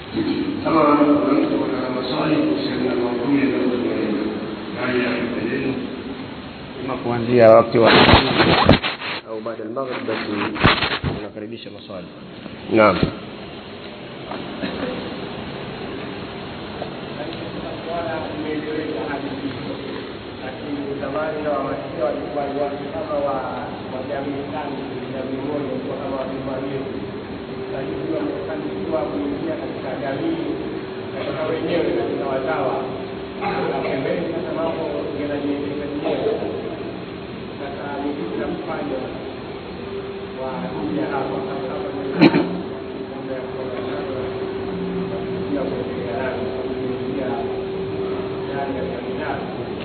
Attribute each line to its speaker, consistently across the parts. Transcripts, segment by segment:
Speaker 1: kama kuna mtu ana maswali kuhusiana na maudhui yanayotolewa haya ya mbeleni
Speaker 2: ima kuanzia wakati wa au baada ya maghrib basi tunakaribisha maswali naam
Speaker 3: zamani na wamasia walikuwa ni watu kama wa wa jamii fulani jamii moja kwa kama wasimamio lakini wamefanikiwa kuingia katika jamii katika wenyewe katika wazawa na pembeni sasa mambo yanajiendesha yenyewe sasa ni kitu cha kufanya wa kuja hapa kama kama mambo ya kuonekana ya kuendelea nayo kuingia ndani ya jamii yao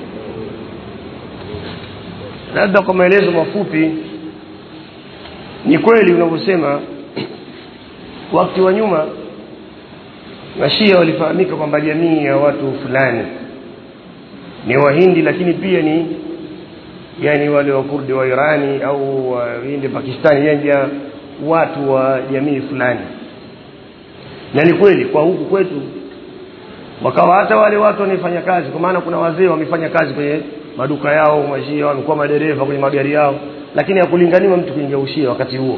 Speaker 2: labda kwa maelezo mafupi ni kweli unavyosema wakati wa nyuma mashia walifahamika kwamba jamii ya watu fulani ni wahindi lakini pia ni yani wale wakurdi wa irani au wahindi pakistani yani ya watu wa jamii fulani na ni kweli kwa huku kwetu wakawa hata wale watu wanaefanya kazi kwa maana kuna wazee wamefanya kazi kwenye maduka yao mashia wamekuwa madereva kwenye magari yao lakini hakulinganiwa mtu kuingia ushia wakati huo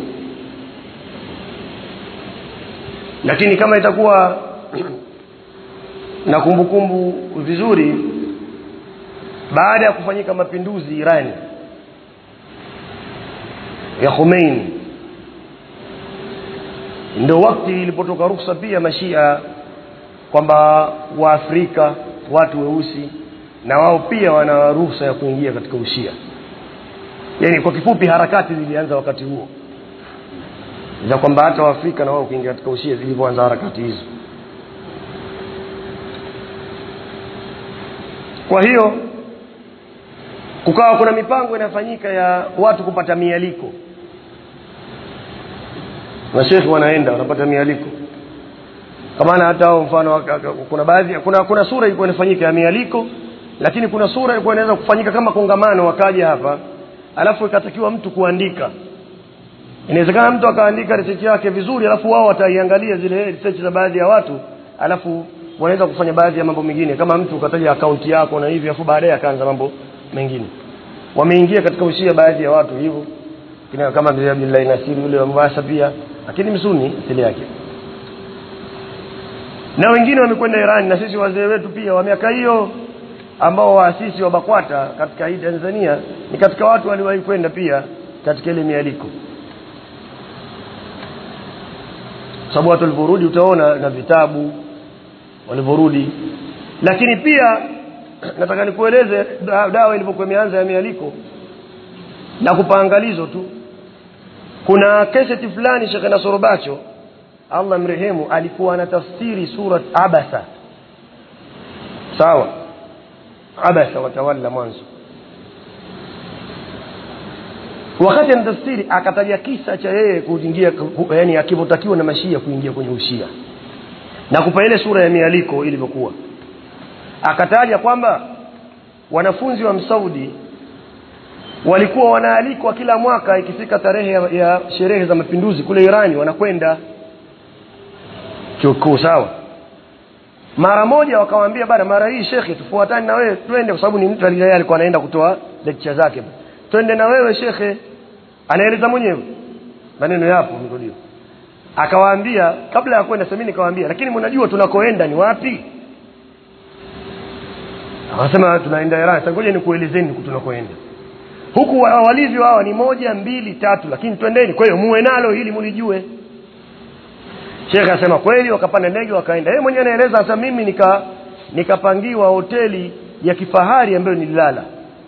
Speaker 2: lakini kama itakuwa na kumbukumbu vizuri baada ya kufanyika mapinduzi Irani ya Khomeini ndio wakati ilipotoka ruksa pia mashia kwamba waafrika watu weusi na wao pia wana ruhusa ya kuingia katika ushia yaani kwa kifupi harakati zilianza wakati huo za kwamba hata waafrika na wao kuingia katika ushia zilivyoanza harakati hizo kwa hiyo kukawa kuna mipango inafanyika ya watu kupata mialiko mashekhi wanaenda wanapata mialiko kwa maana hata hao mfano waka- kuna baadhi kuna kuna sura ilikuwa inafanyika ya mialiko lakini kuna sura ilikuwa inaweza kufanyika kama kongamano wakaja hapa alafu ikatakiwa mtu kuandika inawezekana mtu akaandika research yake vizuri alafu wao wataiangalia zile research za baadhi ya watu alafu wanaweza kufanya baadhi ya mambo mengine kama mtu ukataja akaunti yako na hivi alafu baadaye akaanza mambo mengine wameingia katika ushia baadhi ya watu hivyo kina kama vile Abdullah Nasir yule wa Mombasa pia lakini msuni asili yake na wengine wamekwenda Iran na sisi wazee wetu pia wa miaka hiyo ambao waasisi wa BAKWATA katika hii Tanzania ni katika watu waliwahi kwenda pia katika ile mialiko sababu watu walivyorudi utaona na vitabu walivyorudi lakini pia nataka nikueleze da- dawa ilivyokuwa imeanza ya mialiko na kupa angalizo tu kuna keseti fulani Sheikh Nasoro Bacho Allah mrehemu alikuwa anatafsiri surat Abasa sawa Abasa watawalla mwanzo wakati anatafsiri akataja kisa cha yeye kuingia ku- yani akivyotakiwa na mashia kuingia kwenye ushia na kupa ile sura ya mialiko ilivyokuwa akataja kwamba wanafunzi wa Msaudi walikuwa wanaalikwa kila mwaka ikifika tarehe ya, ya sherehe za mapinduzi kule Irani wanakwenda chuo kikuu sawa mara moja wakawaambia bana mara hii shekhe tufuatane na wewe twende kwa sababu ni mtu aliye alikuwa anaenda kutoa lecture zake twende na wewe shekhe anaeleza mwenyewe maneno yapo mrudio akawaambia kabla ya kwenda sasa mimi nikawaambia lakini mnajua tunakoenda ni wapi akasema tunaenda Iran sasa ngoja nikuelezeni tunakoenda huku wa- walivyo hawa ni moja mbili tatu lakini twendeni kwa hiyo muwe nalo ili mulijue Sheikh akasema kweli wakapanda ndege wakaenda yeye mwenyewe anaeleza sasa mimi nika nikapangiwa hoteli ya kifahari ambayo nililala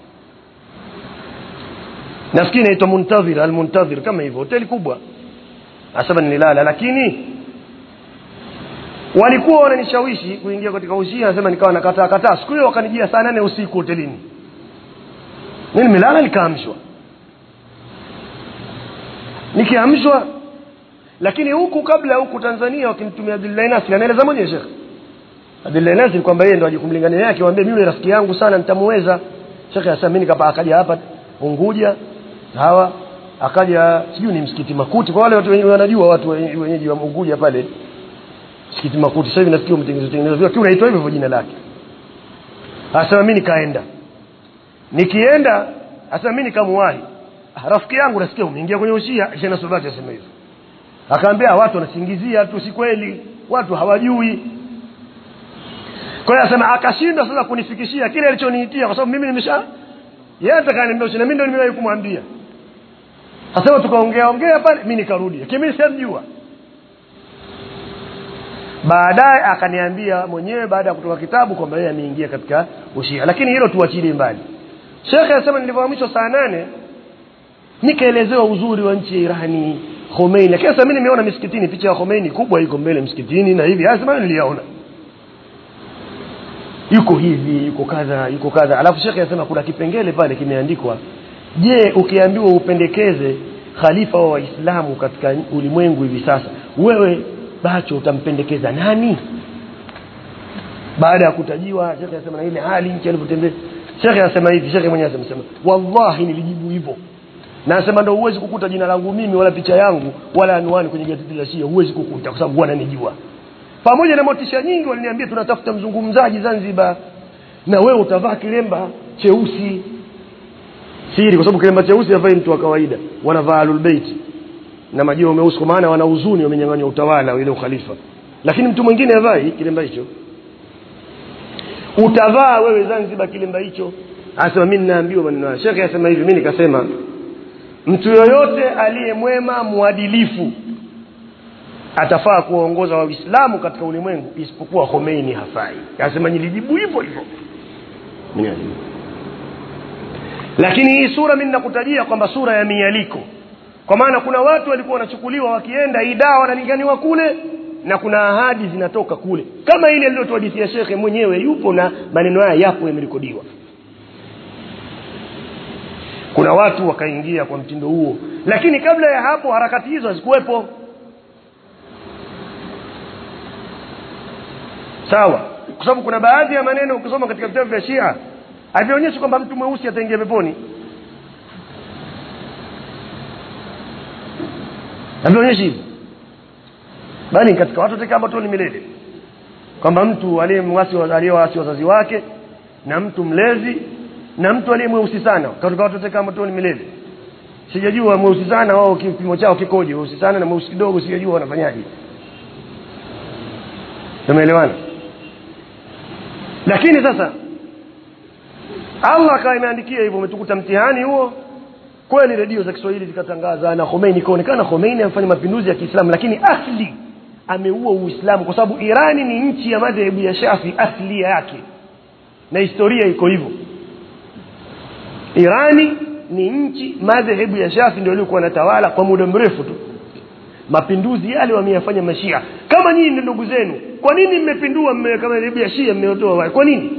Speaker 2: nafikiri inaitwa Muntadhir al-Muntadhir kama hivyo hoteli kubwa asema nililala lakini walikuwa wananishawishi kuingia katika ushia nasema nikawa nakataa kataa siku hiyo wakanijia saa nane usiku hotelini mimi nimelala nikaamshwa nikiamshwa lakini huku kabla huku Tanzania wakimtumia Abdullah Nasir anaeleza mwenyewe Sheikh Abdullah Nasir kwamba yeye ndo ajikumlingania yake waambie mimi rafiki yangu sana nitamuweza Sheikh asema mimi nikapa akaja hapa Unguja hawa akaja sijui ni msikiti Makuti kwa wale watu wenye wanajua watu wenye- wenyeji wa Unguja pale msikiti makuti sasa hivi nasikia umetengenezwa tengenezwa lakini unaitwa hivyo hivyo jina lake asema mimi nikaenda nikienda asema mimi nikamwahi Ah, rafiki yangu nasikia umeingia kwenye ushia shena sobati asema hivyo akaambia watu wanasingizia tu si kweli watu hawajui kwa hiyo asema akashindwa sasa kunifikishia kile alichoniitia kwa sababu mimi nimesha yeye atakaniambia na mimi ndio nimewahi kumwambia sasa tukaongea ongea pale mimi nikarudi lakini mimi simjua baadaye akaniambia mwenyewe baada ya kutoka kitabu kwamba yeye ameingia katika ushia lakini hilo tuachilie mbali shekhe anasema nilivyohamishwa saa nane nikaelezewa uzuri wa nchi ya irani khomeini lakini sasa mimi nimeona misikitini picha ya khomeini kubwa iko mbele msikitini na hivi haya sema niliyaona yuko hivi yuko kadha yuko kadha alafu shekhe anasema kuna kipengele pale kimeandikwa je ukiambiwa upendekeze khalifa wa waislamu katika ulimwengu hivi sasa wewe bacho utampendekeza nani baada ya kutajiwa shekhe anasema na ile hali nchi alivyotembea shekhe anasema hivi shekhe mwenyewe anasema wallahi nilijibu hivyo na anasema ndio huwezi kukuta jina langu mimi wala picha yangu wala anwani kwenye gazeti la Shia huwezi kukuta kwa sababu wananijua pamoja na motisha nyingi waliniambia tunatafuta mzungumzaji Zanzibar na wewe utavaa kilemba cheusi siri kwa sababu kilemba cheusi havai mtu wa kawaida wanavaa alulbeiti na majio meusi kwa maana wana huzuni wamenyang'anywa utawala ile ukhalifa lakini mtu mwingine havai kilemba hicho utavaa wewe Zanzibar kilemba hicho anasema mimi ninaambiwa maneno haya shekhe anasema hivi mimi nikasema mtu yoyote aliyemwema mwadilifu atafaa kuwaongoza waislamu katika ulimwengu isipokuwa Khomeini hafai anasema nilijibu hivyo hivyo Mwenyewe. lakini hii sura mimi nakutajia kwamba sura ya mialiko kwa maana kuna watu walikuwa wanachukuliwa wakienda idaa wanalinganiwa kule na kuna ahadi zinatoka kule kama ile aliyotuhadithia shekhe mwenyewe yupo na maneno haya yapo yamerekodiwa kuna watu wakaingia kwa mtindo huo lakini kabla ya hapo harakati hizo hazikuwepo sawa kwa sababu kuna baadhi ya maneno ukisoma katika vitabu vya Shia havionyeshi kwamba mtu mweusi ataingia peponi havionyeshi hivyo bali katika watu teka moto ni milele kwamba mtu aliyemwasi aliyewaasi wazazi wake na mtu mlezi na mtu aliye mweusi sana katika watu teka motoni milele sijajua mweusi sana wao kipimo chao kikoje mweusi sana na mweusi kidogo sijajua wanafanyaje tumeelewana lakini sasa Allah akawa imeandikia hivyo umetukuta mtihani huo kweli redio za Kiswahili zikatangaza na Khomeini kaonekana Khomeini amefanya mapinduzi ya Kiislamu lakini asli ameua Uislamu kwa sababu Irani ni nchi ya madhehebu ya Shafi asli yake na historia iko hivyo Irani ni nchi madhehebu ya Shafi ndio ilikuwa natawala kwa muda mrefu tu mapinduzi yale wameyafanya mashia kama nyinyi ndio ndugu zenu kwa nini mmepindua mmeweka madhehebu ya Shia mmeotoa wale kwa nini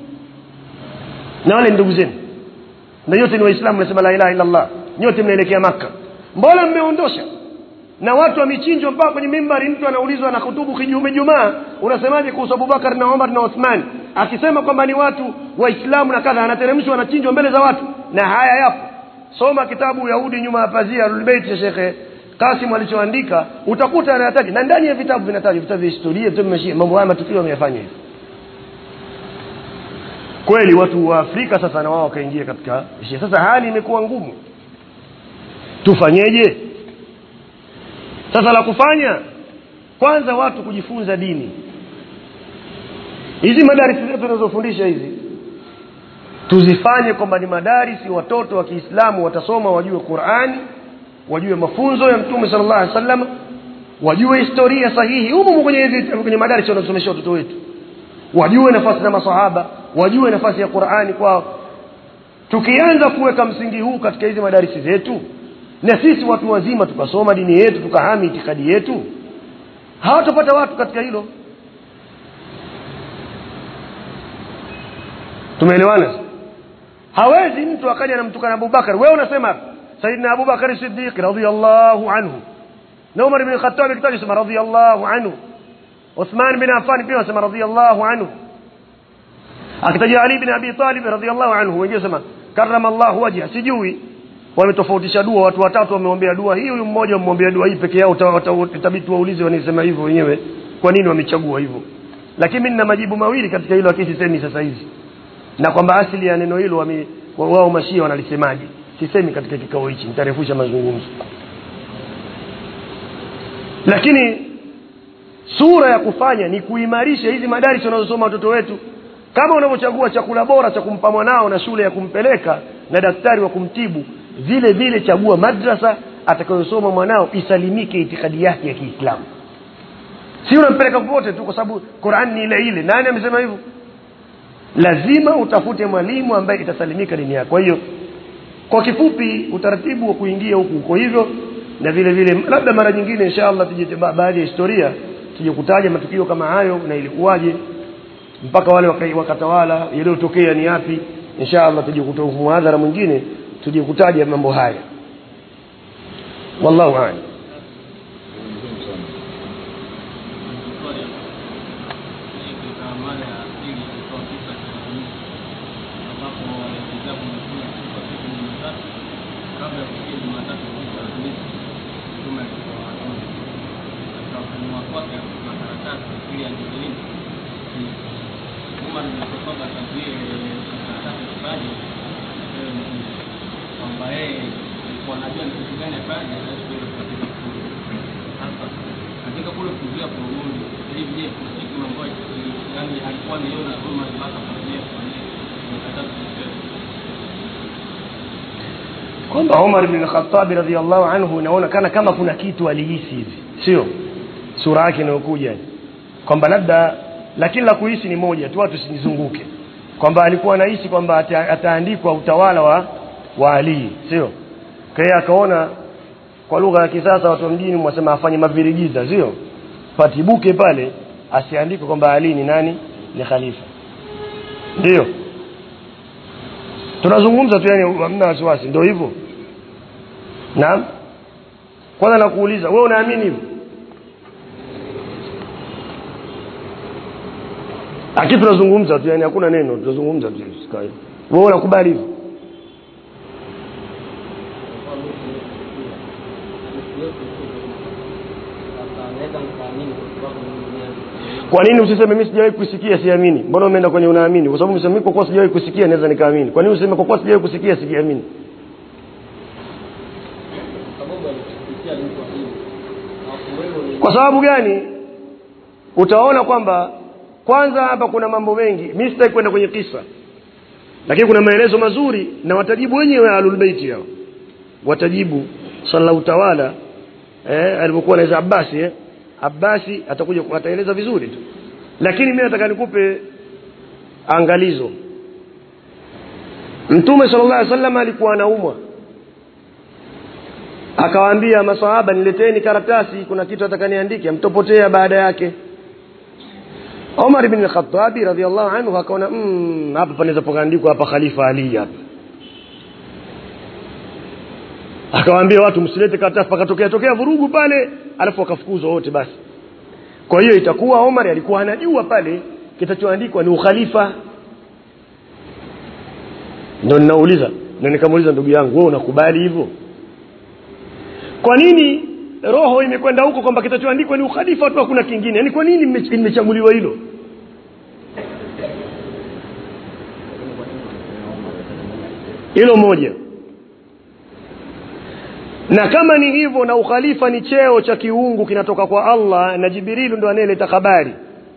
Speaker 2: na wale ndugu zenu na yote ni waislamu nasema la ilaha illa Allah nyote mnaelekea maka mbona mmeondosha na watu wamechinjwa mpaka kwenye mimbari mtu anaulizwa na kutubu kijume jumaa unasemaje kuhusu Abubakar na Umar na Uthman akisema kwamba ni watu waislamu na kadha anateremshwa anachinjwa mbele za watu na haya yapo soma kitabu Yahudi nyuma ya pazia Al-Bait ya Sheikh Kasim alichoandika utakuta anayataja na ndani ya vitabu vinatajwa vitabu vya historia vitabu vya mambo haya matukio wameyafanya hivi kweli watu wa Afrika sasa na wao wakaingia katika Shia sasa hali imekuwa ngumu tufanyeje sasa la kufanya kwanza watu kujifunza dini hizi madarisi zetu tunazofundisha hizi tuzifanye kwamba ni madarisi watoto wa Kiislamu watasoma wajue Qur'ani wajue mafunzo ya Mtume sallallahu alaihi wasallam wajue historia sahihi humu kwenye hizi kwenye madarisi wanasomesha watoto wetu wajue nafasi za masahaba wajue nafasi ya Qur'ani kwao tukianza kuweka msingi huu katika hizi madarisi zetu na sisi watu wazima tukasoma dini yetu tukahami itikadi yetu hawatapata watu katika hilo tumeelewana hawezi mtu akaja anamtukana Abubakar wewe unasema Saidina Abubakar Siddiq radhiyallahu anhu na Umar ibn Khattab kitabu sema radhiyallahu anhu Uthman bin Affan pia sema radhiyallahu anhu akitaja Ali bin Abi Talib radhiyallahu anhu wengine sema karrama Allah wajha sijui wametofautisha dua watu watatu wameombea dua hii huyu mmoja amwombea dua hii peke yao itabidi waulize wanisema hivyo wenyewe kwa nini wamechagua hivyo lakini mimi nina majibu mawili katika hilo lakini sisemi sasa hizi na kwamba asili ya neno hilo wame- wa- wao mashia wanalisemaje sisemi katika kikao hichi nitarefusha mazungumzo lakini sura ya kufanya ni kuimarisha hizi madarisi wanazosoma watoto wetu kama unavyochagua chakula bora cha kumpa mwanao na shule ya kumpeleka na daktari wa kumtibu vile vile chagua madrasa atakayosoma mwanao isalimike itikadi yake ya kiislamu si unampeleka popote tu kwa sababu Qur'an ni ile ile nani amesema hivyo lazima utafute mwalimu ambaye itasalimika dini yako kwa hiyo kwa kifupi utaratibu wa kuingia huku uko hivyo na vile vile labda mara nyingine inshallah tuje ba- baadhi ya historia tuje kutaja matukio kama hayo na ilikuwaje mpaka wale waka- wakatawala yaliyotokea ni yapi inshallah tuje kutoa muhadhara mwingine tuje kutaja mambo haya wallahu a'lam
Speaker 4: katika mara ya pili ilikuwa kisa cha Hamisi ambapo walikizabu mtume siku ya siku Jumatatu kabla ya kufikia Jumatatu siku ya Alhamisi mtume alikuwa anaona katika ufunuo kwake kuna karatasi ili angejilinda Umar bin Khattab akazuia ile karatasi kufanya kwamba yeye alikuwa anajua ni kitu gani afanye hawezi kwenda katika kufuru sasa katika kule kuzuia kurudi hivi je kuna kitu ambayo yani alikuwa niona kama mpaka kufanyia kufanyia mkataba
Speaker 2: kwamba Umar bin Khattab radhiallahu anhu inaonekana kama kuna kitu alihisi hivi sio sura yake inayokuja kwamba labda lakini la kuhisi ni moja tu watu sinizunguke kwamba alikuwa anahisi kwamba ata- ataandikwa utawala wa wa Ali sio kwa hiyo akaona kwa lugha ya kisasa watu wa mjini mwasema afanye mavirigiza sio patibuke pale asiandike kwamba Ali ni nani ni khalifa ndio tunazungumza tu yani hamna wasiwasi ndio hivyo naam kwanza nakuuliza wewe unaamini hivyo lakini tunazungumza tu yani hakuna neno tunazungumza tu sikai wewe unakubali hivyo kwa nini usiseme mimi sijawahi kusikia siamini mbona umeenda kwenye unaamini kwa sababu umesema mimi kwa kuwa sijawahi kusikia naweza nikaamini kwa nini useme kwa kuwa sijawahi kusikia sikiamini kwa sababu gani utaona kwamba kwanza hapa kuna mambo mengi mimi sitaki kwenda kwenye kisa lakini kuna maelezo mazuri na watajibu wenyewe ahlul bait hao watajibu sallallahu tawala eh alipokuwa na Abbasi eh Abbasi atakuja ataeleza vizuri tu lakini mimi nataka nikupe angalizo Mtume sallallahu alaihi wasallam alikuwa anaumwa akawaambia maswahaba nileteni karatasi kuna kitu atakaniandike mtopotea baada yake Omar ibn al-Khattab radhiyallahu anhu akaona mm, hapa panaweza pakaandikwa hapa Khalifa Ali hapa akawaambia watu msilete karatasi pakatokea tokea vurugu pale alafu wakafukuzwa wote basi kwa hiyo itakuwa Omar alikuwa anajua pale kitachoandikwa ni ukhalifa ndio ninauliza na nikamuuliza ndugu yangu wewe unakubali hivyo kwa nini roho imekwenda huko kwamba kitachoandikwa ni ukhalifa tu hakuna kingine yani kwa nini mme- limechaguliwa hilo hilo moja na kama ni hivyo na ukhalifa ni cheo cha kiungu kinatoka kwa Allah na Jibrilu ndo anayeleta habari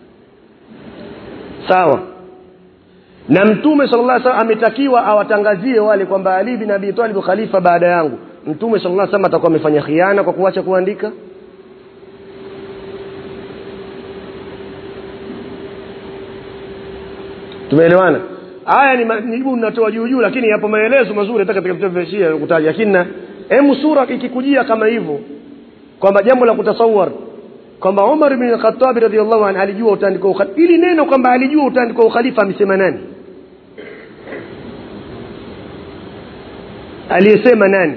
Speaker 2: sawa na mtume sallallahu alaihi wasallam ametakiwa awatangazie wale kwamba Ali bin Abi Talib khalifa baada yangu mtume sallallahu alaihi wasallam atakuwa amefanya khiana kwa kuacha kuandika tumeelewana haya ni majibu ninatoa juu juu lakini yapo maelezo mazuri hata katika vitabu vya Shia kutaja lakini na hemu sura ikikujia kama hivyo kwamba jambo la kutasawar kwamba Umar bin Khattab radhiallahu anhu alijua utaandiko ukhalifa ili neno kwamba alijua utaandiko ukhalifa amesema nani aliyesema nani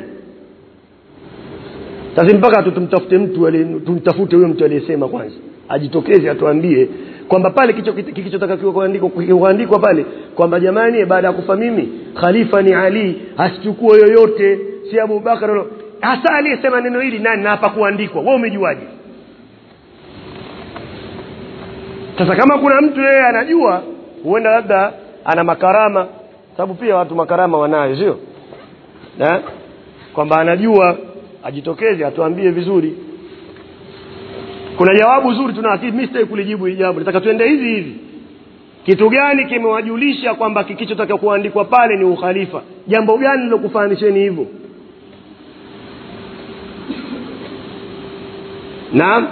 Speaker 2: sasa mpaka tu tumtafute mtu ali- tumtafute huyo mtu aliyesema kwanza ajitokeze atuambie kwamba pale kicho kilichotakiwa kuandikwa kuandikwa pale kwamba jamani baada ya kufa mimi khalifa ni Ali asichukue yoyote si Abu Bakar wala- hasa aliyesema neno hili nani na hapa kuandikwa wewe umejuaje sasa kama kuna mtu yeye anajua huenda labda ana makarama sababu pia watu makarama wanayo sio Na? kwamba anajua ajitokeze atuambie vizuri kuna jawabu zuri tuna lakini mimi sitaki kulijibu hili jambo nataka tuende hivi hivi kitu gani kimewajulisha kwamba kikichotaka kuandikwa pale ni ukhalifa jambo gani lilokufahamisheni hivyo naam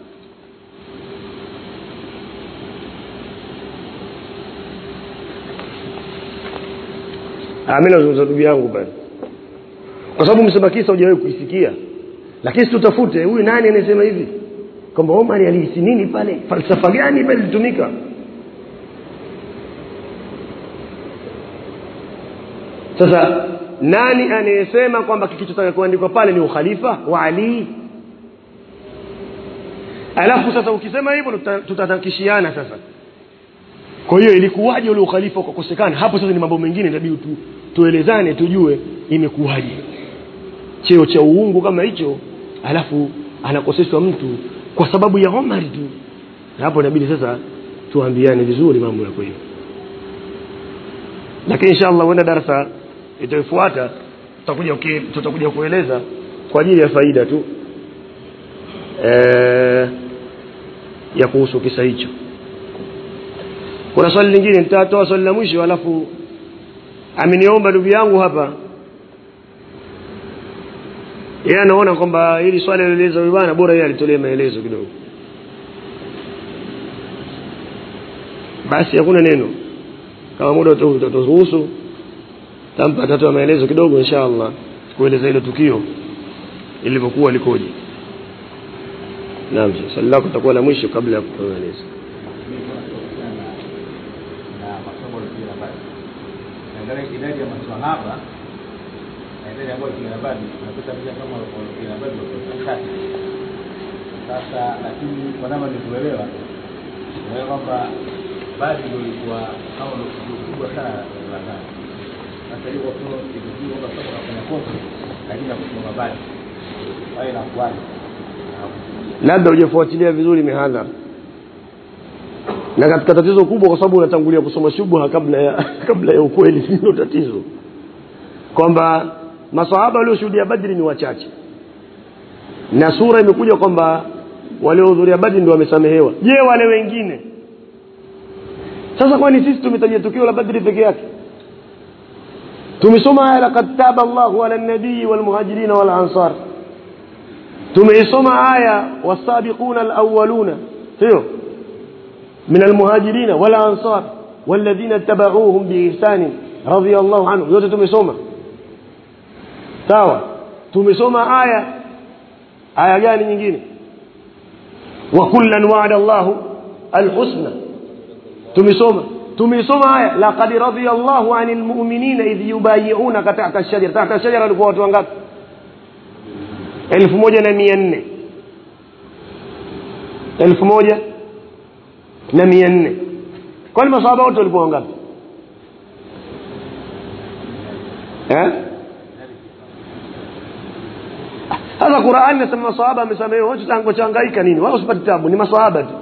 Speaker 2: Ah, mimi nazungumza ndugu yangu pale kwa sababu msema kisa hujawahi kuisikia lakini tutafute huyu nani anasema hivi kwamba Omar alihisi nini pale falsafa gani pale ilitumika sasa nani anayesema kwamba kikichotaka kuandikwa pale ni ukhalifa wa Ali alafu sasa ukisema hivyo tuta- tutatakishiana sasa kwa hiyo ilikuwaje ule ukhalifa ukakosekana hapo sasa ni mambo mengine inabidi tu, tuelezane tujue imekuwaje cheo cha uungu kama hicho alafu anakoseshwa mtu kwa sababu ya Omar tu na hapo inabidi sasa tuambiane vizuri mambo ya kweli lakini inshallah huenda darasa itayofuata tutakuja uki- tutakuja kueleza kwa ajili ya faida tu eh, ya kuhusu kisa hicho kuna swali lingine nitatoa swali la mwisho alafu ameniomba ndugu yangu hapa yeye anaona kwamba hili swali alieleza huyu bwana bora yeye alitolee maelezo kidogo basi hakuna neno kama muda uta- utaturuhusu tampa atatoa maelezo kidogo inshallah kueleza hilo tukio ilivyokuwa likoje naam swali lako litakuwa la mwisho kabla ya kutoa maelezo
Speaker 5: na masomo ya habari naangalia idadi ya maswahaba na idadi ambayo ya habari unakuta pia kama ya habari wako chache sasa lakini kwa namna nilivyoelewa naelewa kwamba badi ndio ilikuwa au ndio kubwa sana la ndani sasa hiyo kwa ilikuwa kwamba sasa unafanya kosa lakini na kusoma badi hayo inakuwaje
Speaker 2: labda hujafuatilia vizuri mihadhara na katika tatizo kubwa kwa sababu unatangulia kusoma shubha kabla ya kabla ya ukweli ndio tatizo kwamba masahaba walioshuhudia badri ni wachache na sura imekuja kwamba waliohudhuria badri ndio wamesamehewa je wale wengine sasa kwani sisi tumetajia tukio la badri peke yake tumesoma aya laqad taba Allahu ala nabii wal muhajirin wal ansar tumeisoma aya wasabiquna alawwaluna sio من المهاجرين والأنصار والذين اتبعوهم بإحسان رضي الله عنهم yote tumesoma sawa tumesoma aya aya gani nyingine wa kullan wa'ada Allahu alhusna tumesoma tumesoma aya laqad radiya Allahu 'anil mu'minina idh yubayyi'unaka tahta ash-shajara tahta ash-shajara walikuwa watu wangapi 1400 1000 na mia nne kwani masahaba wote walikuwa wangapi eh? sasa qurani nasema masahaba amesamehewa wote tangu changaika nini wala usipate tabu ni masahaba tu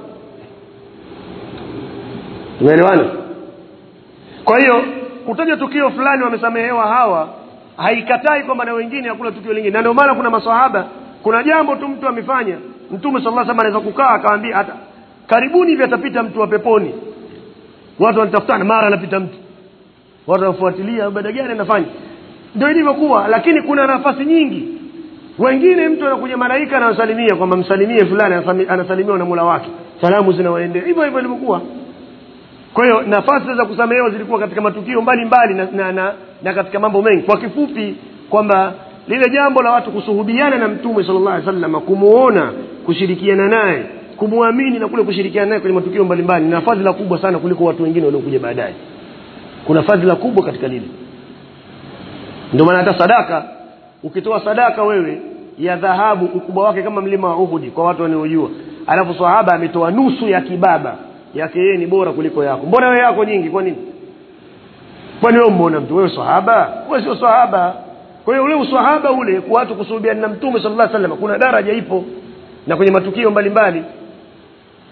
Speaker 2: tumeelewana kwa hiyo kutaja tukio fulani wamesamehewa hawa haikatai kwamba na wengine hakuna tukio lingine na ndio maana kuna masahaba kuna jambo tu mtu amefanya mtume sallallahu alaihi wasallam anaweza kukaa akamwambia hata karibuni hivi atapita mtu wa peponi watu wanatafutana mara anapita mtu watu wanafuatilia ibada gani anafanya ndio ilivyokuwa lakini kuna nafasi nyingi wengine mtu anakuja malaika anawasalimia kwamba msalimie fulani anasami- anasalimiwa na Mola wake salamu zinawaendea hivyo hivyo ilivyokuwa kwa hiyo nafasi za kusamehewa zilikuwa katika matukio mbalimbali na, na, na, na katika mambo mengi kwa kifupi kwamba lile jambo la watu kusuhubiana na mtume sallallahu alaihi wasallam kumuona kushirikiana naye kumwamini na kule kushirikiana naye kwenye matukio mbalimbali na fadhila kubwa sana kuliko watu wengine waliokuja baadaye kuna fadhila kubwa katika lile ndio maana hata sadaka ukitoa sadaka wewe ya dhahabu ukubwa wake kama mlima wa Uhud kwa watu wanaojua alafu sahaba ametoa nusu ya kibaba yake yeye ni bora kuliko yako mbona wewe yako nyingi kwa nini kwani wewe umeona mtu wewe sahaba wewe sio sahaba kwa hiyo ule uswahaba ule kwa watu kusuhubiana na mtume sallallahu alaihi wasallam kuna daraja ipo na kwenye matukio mbalimbali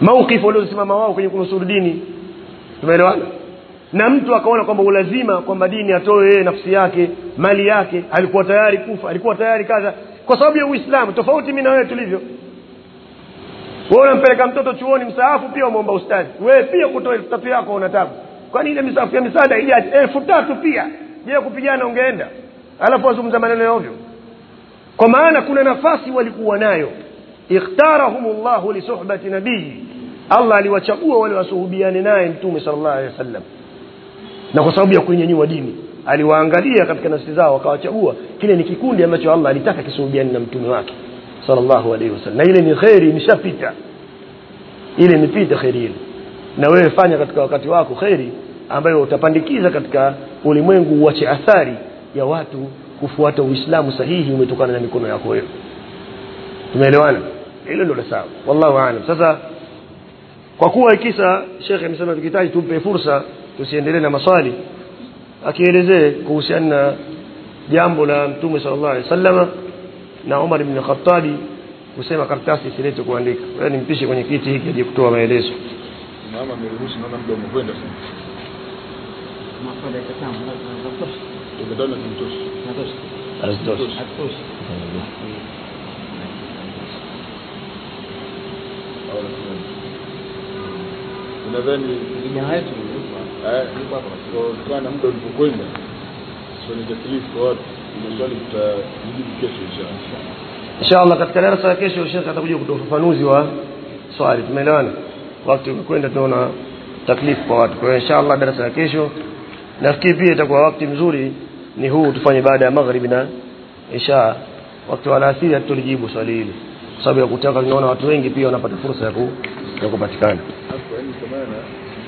Speaker 2: mauqif waliosimama wao kwenye kunusuru dini tumeelewana na mtu akaona kwamba ulazima kwamba dini atoe yeye nafsi yake mali yake alikuwa tayari kufa alikuwa tayari kaza kwa sababu ya uislamu tofauti mimi na wewe tulivyo wewe unampeleka mtoto chuoni msaafu pia umeomba ustazi wewe pia kutoa elfu tatu yako una tabu kwani ile misafu ya misaada ile elfu tatu pia je kupigana ungeenda alafu wazungumza maneno ya ovyo kwa maana kuna nafasi walikuwa nayo ikhtarahum llahu lisuhbati nabii allah aliwachagua wale wasuhubiane naye mtume sallallahu alaihi wasallam na kwa sababu ya kuinyanyua dini aliwaangalia katika nafsi zao akawachagua kile ni kikundi ambacho allah alitaka kisuhubiane na mtume wake sallallahu alaihi wasallam na ile ni kheri imeshapita ile imepita kheri ile na wewe fanya katika wakati wako kheri ambayo utapandikiza katika ulimwengu uache athari ya watu kufuata uislamu sahihi umetokana na mikono yako wewe tumeelewana hilo ndio la sawa wallahu aalam sasa kwa kuwa kisa shekhe amesema tukihitaji tumpe fursa tusiendelee na maswali akielezee kuhusiana na jambo la mtume sallallahu alaihi wasallama na Umar ibn Khattabi kusema karatasi isilete kuandika wewe nimpishe kwenye kiti hiki aje kutoa maelezo
Speaker 6: mama ameruhusu naona muda umekwenda sana
Speaker 5: maswali ya kitabu natosha
Speaker 6: tukutane kumtosha
Speaker 5: natosha
Speaker 2: Hazitoshi.
Speaker 5: hatosha
Speaker 6: au nasema unadhani
Speaker 5: vijana wetu
Speaker 6: eh kutokana na muda ulipokwenda swali taklifu kwa watu maswali tutajibu kesho inshallah
Speaker 2: inshallah katika darasa ya kesho shekhe atakuja kutoa ufafanuzi wa swali tumeelewana wakati umekwenda tunaona taklifu kwa watu kwa hiyo inshallah darasa ya kesho nafikiri pia itakuwa wakati mzuri ni huu tufanye baada ya magharibi na isha wakati wa alasiri hatulijibu swali hili kwa sababu ya kutaka tunaona watu wengi pia wanapata fursa ya ku- ya kupatikana
Speaker 6: hapo yani kwa maana